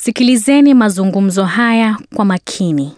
Sikilizeni mazungumzo haya kwa makini.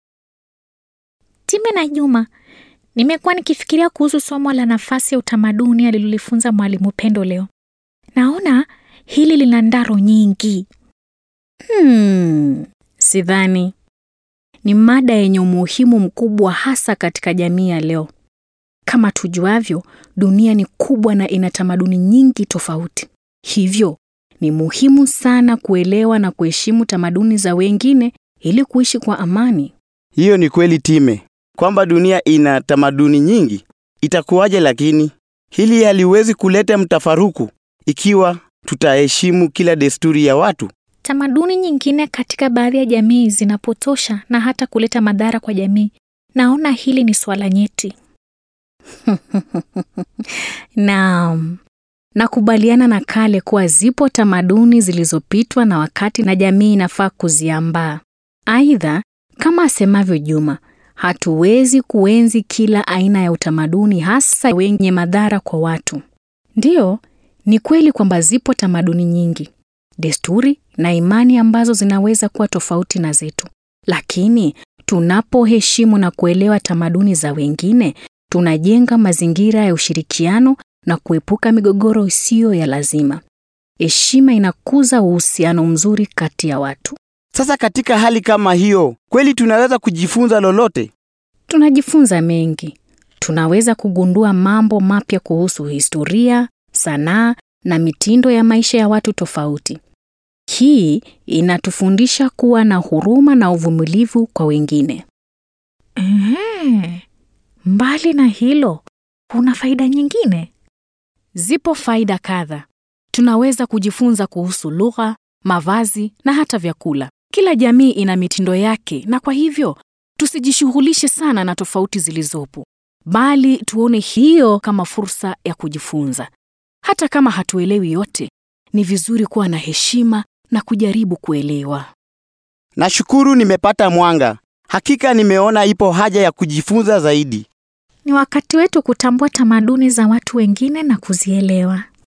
Time na Juma, nimekuwa nikifikiria kuhusu somo la nafasi ya utamaduni alilolifunza mwalimu Pendo leo. Naona hili lina ndaro nyingi. Hmm, sidhani. Ni mada yenye umuhimu mkubwa hasa katika jamii ya leo. Kama tujuavyo, dunia ni kubwa na ina tamaduni nyingi tofauti. Hivyo, ni muhimu sana kuelewa na kuheshimu tamaduni za wengine ili kuishi kwa amani. Hiyo ni kweli Time, kwamba dunia ina tamaduni nyingi. Itakuwaje lakini? Hili haliwezi kuleta mtafaruku ikiwa tutaheshimu kila desturi ya watu. Tamaduni nyingine katika baadhi ya jamii zinapotosha na hata kuleta madhara kwa jamii. Naona hili ni swala nyeti. Naam, nakubaliana na Kale kuwa zipo tamaduni zilizopitwa na wakati na jamii inafaa kuziambaa. Aidha, kama asemavyo Juma, hatuwezi kuenzi kila aina ya utamaduni, hasa wenye madhara kwa watu. Ndiyo, ni kweli kwamba zipo tamaduni nyingi, desturi na imani ambazo zinaweza kuwa tofauti na zetu, lakini tunapoheshimu na kuelewa tamaduni za wengine, tunajenga mazingira ya ushirikiano na kuepuka migogoro isiyo ya lazima. Heshima inakuza uhusiano mzuri kati ya watu. Sasa katika hali kama hiyo, kweli tunaweza kujifunza lolote? Tunajifunza mengi. Tunaweza kugundua mambo mapya kuhusu historia, sanaa na mitindo ya maisha ya watu tofauti. Hii inatufundisha kuwa na huruma na uvumilivu kwa wengine. Ehe, mbali na hilo, kuna faida nyingine? Zipo faida kadha. Tunaweza kujifunza kuhusu lugha, mavazi na hata vyakula. Kila jamii ina mitindo yake na kwa hivyo tusijishughulishe sana na tofauti zilizopo, bali tuone hiyo kama fursa ya kujifunza. Hata kama hatuelewi yote, ni vizuri kuwa na heshima na kujaribu kuelewa. Nashukuru nimepata mwanga. Hakika nimeona ipo haja ya kujifunza zaidi. Ni wakati wetu kutambua tamaduni za watu wengine na kuzielewa.